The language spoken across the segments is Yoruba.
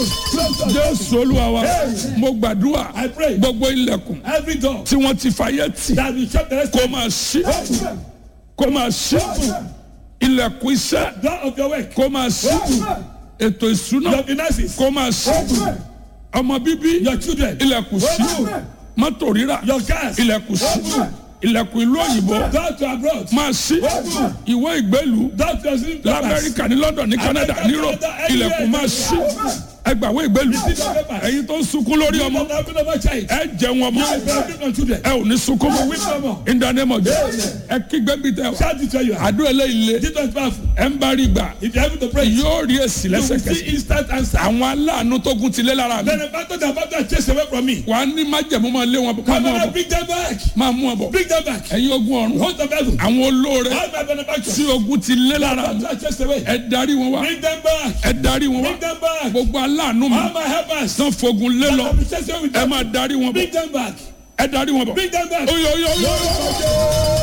jésù olúwa wa mo gbàdúrà I pray. gbogbo ilẹ̀kùn Every door tí wọ́n ti fàyè tì that will shut the rest kó máa ṣí kó máa ṣí ilẹ̀kùn iṣẹ́ door of your work, kó máa ṣí ètò ìṣúná your finances, kó máa ṣí ọmọ bíbí your children, ilẹ̀kùn ṣí mọ́tò rírà your cars, ilẹ̀kùn ṣí ilẹ̀kùn ìlú òyìnbó door to abroad, máa ṣí ìwé ìgbélú door to your sleeping quarters. lamẹ́ríkà ní london ní canada ní europe ilẹ̀kùn máa ṣí ẹgbàwé ìgbélú ẹ̀yin tó ń sunkún lórí ọmọ Don't have another child. ẹ jẹun ọmọ You will benefit from children. ẹ ò ní sunkún mọ́ Weep no more. in the name of Jesus ẹ kígbe bí tẹ wá Shout it where you are. àdó eléyìí lé This one is powerful. ẹ ń bá rí gbà If you're able to pray, you yóò rí èsì will lẹ́sẹ̀kẹsẹ̀ see instant answer. àwọn aláàánú tó kún ti lé lára mi Then the battle that battle chase away from me. wà á ní májẹ̀mú máa lé wọn bọ̀ máa Come mú wọn on, bọ̀ bring them back. máa mú wọn bọ̀ Bring them back. ẹ̀yin ogun ọ̀run Host of heaven. àwọn olóore All my benefactors. tí ogun ti lé lára mi Battle chase away. ẹ darí wọn wá Bring them back. ẹ darí wọn wá Bring them back. gbogbo aláàánú mi All my helpers. tán fogun lé lọ I'll be chasing away with ẹ them. máa darí wọn bọ̀ Bring them back. ẹ darí wọn bọ̀ Bring them back. oyo oyo oyo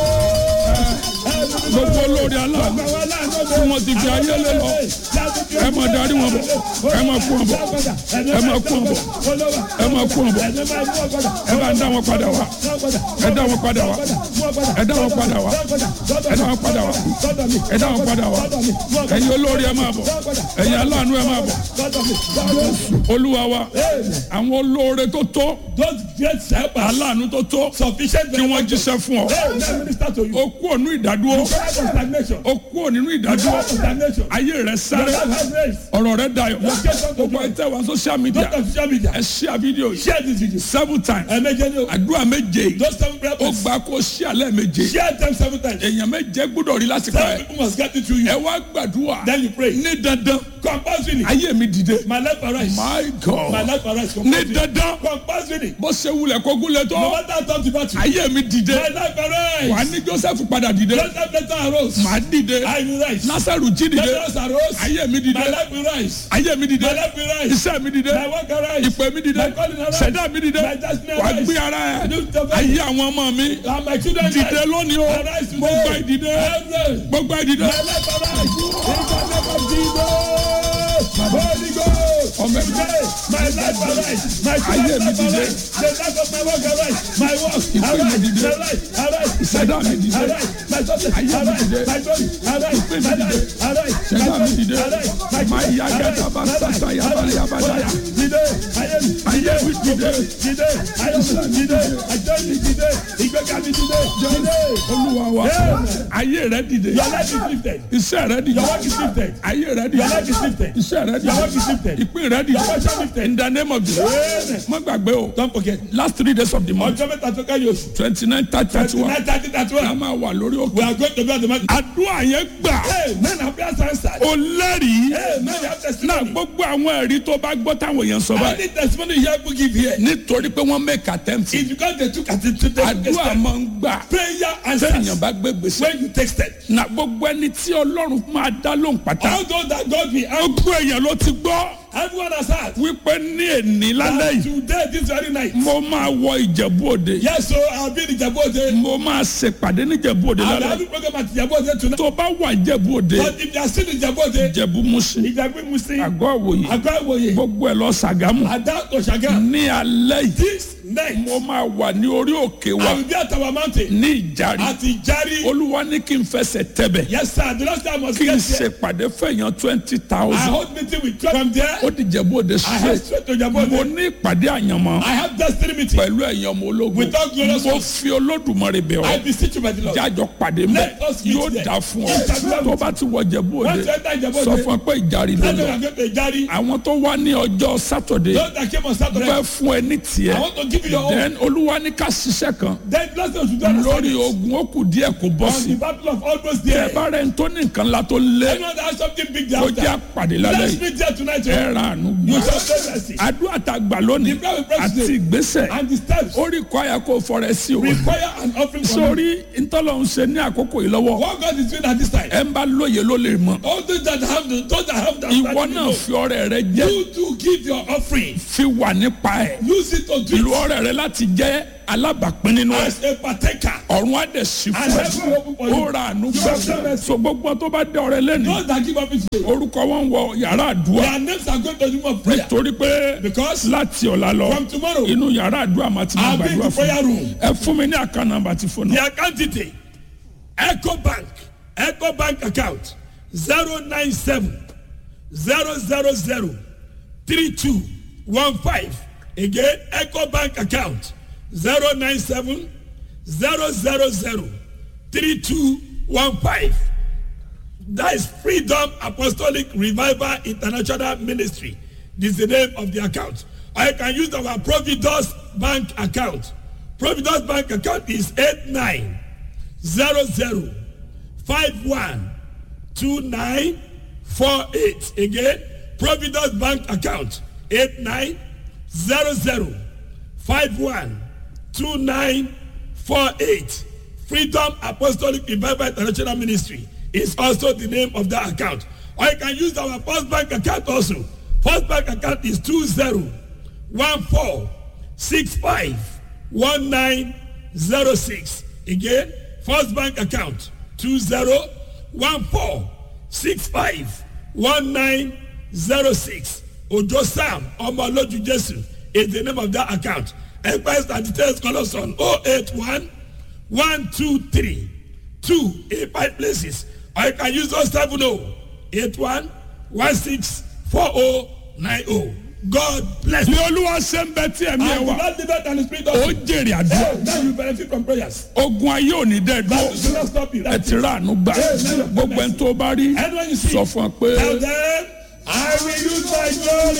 gbogbo olóore aláàánú tí wọ́n ti fi ayé lé lọ ẹ máa darí wọn bọ̀ ẹ máa kú wọn bọ̀ ẹ máa kú wọn bọ̀ ẹ máa kú wọn bọ̀ ẹ bá ń dá wọn padà wá ẹ dá wọn padà wá ẹ dá wọn padà wá ẹ dá wọn padà wá ẹ dá wọn padà wá ẹ̀yin olóore ẹ máa bọ̀ ẹ̀yin aláàánú ẹ máa bọ̀ olúwa wa àwọn olóore tó tó Those great helpers. aláàánú tó tó Sufficient kí wọ́n jíṣẹ́ fún ọ Hey, let me minister to you. ó kú ònú ìdádúró Come out of stagnation. ó kú ònú Come ìdádúró out of stagnation. ayé rẹ Your sáré life has raised. ọ̀rọ̀ rẹ dayọ̀ Location to gbogbo joy. ẹ tẹ́ wá social media Don't on social media. ẹ share video yìí Share this video. seven times Ẹ̀mẹ́jẹ ni o. àdúrà méje yìí Those seven prayer ó points. gba kó share lẹ́ẹ̀méje Share them seven times. èèyàn méje gbọ́dọ̀ rí lásìkò Seven ẹ̀ people must get it to ẹ you. wá gbàdúrà Then you pray. ní dandan Compulsory. ayé mi dìde My life arise. my My god life arise. ní Compulsory. dandan Compulsory. bó ṣe wulẹ̀ kó gúnlẹ̀ No tó matter how tough the battle. ayé mi dìde My life wà arise. ní joseph padà dìde Joseph later arose. màá dìde I will rise. nasaru jí dìde Lazarus arose. ayé mi dìde My life will rise. ayé mi dìde My life will rise. iṣẹ́ mi dìde My work arise. ìpè mi dìde My calling arise. ṣẹ̀dá mi dìde My destiny wà arise. gbé ara ẹ̀ Lift up ayé àwọn ọmọ mi And my children dìde rise. lónìí o Arise today. gbogbo ìdìde Arise. gbogbo ìdìde My life arise. In the name of Jesus. Holy Ghost. ọmọ mi Today, my life arise. My Ayé children's mi life dìde. arise. The life of my work arise. My work Ìpè mi arise. dìde. My life arise. Ìṣẹ̀dá mi dìde. Arise. My success Ayé mi arise. dìde. My glory arise. Ìpè mi My dìde. life arise. My Ìṣẹ̀dá mi glory dìde. arise. My Máa children yá arise. gẹ́gẹ́ bá My life sátá yabali yabadaya. arise. Dìde. Ayé mi ayé mi dìde dìde. Ayé mi dìde. Àjọ mi dìde. Ìgbéga mi dìde. Dìde. olúwa wa Amen. ayé rẹ dìde Your life is lifted. iṣẹ́ rẹ dìde Your work is lifted. ayé rẹ Your dìde life is lifted. iṣẹ́ rẹ Your work is dìde lifted. ìpín rẹ dìde Your portion lifted. in the name of Jesus Amen. má gbàgbé o Don't forget. last three days of the month Ọjọ́ mẹ́ta tó kẹ́yìn oṣù. twenty nine thirty thirty one Tonight thirty thirty a one. máa wà lórí We òkè are going to be on the mountain. àdúrà yẹn gbà Hey, men have prayers answered. o lẹ́rìí Hey, men have náà testimony. gbogbo àwọn ẹ̀rí tó bá gbọ́ táwọn èèyàn sọ I báyìí need testimony here to give here. nítorí pé wọ́n make attempt It's because they took at it to the àdúrà máa ń gbà prayer sẹ́yìn answers bá gbé gbèsè when you texted. na gbogbo ẹni tí ọlọ́run máa dá lóhùn pátá All those that God will help, gbogbo èèyàn ló ti gbọ́ everyone has heard. wípé ní èní lálẹ́ That yìí today, this very night. mo máa wọ ìjẹ̀bú òde Yes, so I'll be in Ìjẹ̀bú-Òde. mo máa ṣèpàdé ní ìjẹ̀bú òde I'll lálẹ́ have a program at Ìjẹ̀bú-Òde tonight. tó bá wà ìjẹ̀bú òde But if you are still in Ìjẹ̀bú-Òde, ìjẹ̀bú musin Ìjẹ̀bú Muslim, àgọ́ àwòye Àgọ́ Ìwòye, gbogbo ẹ̀ lọ Ṣàgámù Ada Oshaga, ní alẹ́ yìí this night, mo máa wà ní orí òkè wa I will be at our mountain ní ìjàre at Ìjàrí. olúwa ní kí n fẹsẹ̀ tẹ̀bẹ̀ Yes, sir. The last time I was kí n here, ṣèpàdé fẹ̀yàn twenty I thousand hold meeting with twelve from there. ó di ìjẹ̀bú òde I head straight straight to mo Ìjẹ̀bú-Òde. ní ìpàdé àyànmọ́ I have destiny meeting. pẹ̀lú ẹ̀yàn ọmọ ológun With all glorious mo ones. fi olódùmarè bẹ̀ I ọ́ beseech you by the Lord. jájọ pàdé mẹ́ Let us meet yóò there. dà fún ọ Yes, sir. tó bá ti wọ ìjẹ̀bú òde Once you enter Ìjẹ̀bú-Òde, sọ fún ọ pé ìjàre ló Tell them lọ I'm going to Ìjàrí. àwọn tó wá ní ọjọ́ sátọ̀dé Those that came on Saturday, fẹ́ fún ẹ ní I tiẹ̀ want to give you your own. then olúwa ní ká ṣiṣẹ́ kan Then last time we should do on lórí Sunday. ogun ó kù díẹ̀ kó bọ́ On sí the battle of almost ẹ there. bá rẹ̀ ń tó ní nǹkan la tó lé Anyone that has something big there kó jẹ́ after. àpàdé lálẹ́ Let's yìí meet there tonight. ẹ oh. ra àánú You gbà shall say mercy. àdúrà tá a gbà lónìí The prayer we pray àti today ìgbésẹ̀ and the steps ó rí kọ́ àyà kó fọrẹ sí o require an offering from you. sórí ntọ́lọ́hún ṣe ní àkókò yìí lọ́wọ́ What God is doing at this time. ẹ ń bá lóye ló lè mọ All those that have the those that have the ìwọ understanding náà know. fi ọrẹ rẹ jẹ You to give your offering. fi wà nípa ẹ Use it to do ìlú it. ọrẹ rẹ láti jẹ́ alábàápín nínú ẹ̀ as a partaker. ọ̀run á dẹ̀ sí And fún heaven will open for you. ó ra àánú You have done gbà mercy. so gbogbo tó bá dé ọrẹ lẹ́nu Those that give up it today, orúkọ wọn wọ yàrá àdúrà their names are going to the room of prayer. torí pé Because láti ọ̀la lọ from tomorrow, inú yàrá àdúrà máa ti máa I'll be in gbàdúrà the fún prayer room. ẹ fún mi ní àkànnà nàmbà tí fún The náà account detail, Echo Bank, Echo Bank account, 097 000 3215. Again, Echo Bank account, 097 000 3215. That is Freedom Apostolic Revival International Ministry. This is the name of the account. Or you can use our Providus Bank account. Providus Bank account is 8900512948. Again, Providus Bank account 8900512948. Freedom Apostolic Revival International Ministry is also the name of that account. Or you can use our First Bank account also. First Bank account is 2014651906. Again, First Bank account 2014651906. Ojo Sam Omoloju Jesu is the name of that account. Enquiries and details call us on 081 one two three two eight five places or you can use those seven oh eight one one six four oh nine oh god bless ní you. olúwa ṣe ń bẹ tí ẹ̀mí ẹ and wà without liver and the spirit of ó jèrè àdúrà hey, now you benefit from prayers. ogun ayé ò ní dẹ́ that dúró will not stop you. ẹ That's ti it. rà àánú gbà gbogbo ẹni tó bá rí anyone you see sọ fún ọ pé. tell them i will use my glory.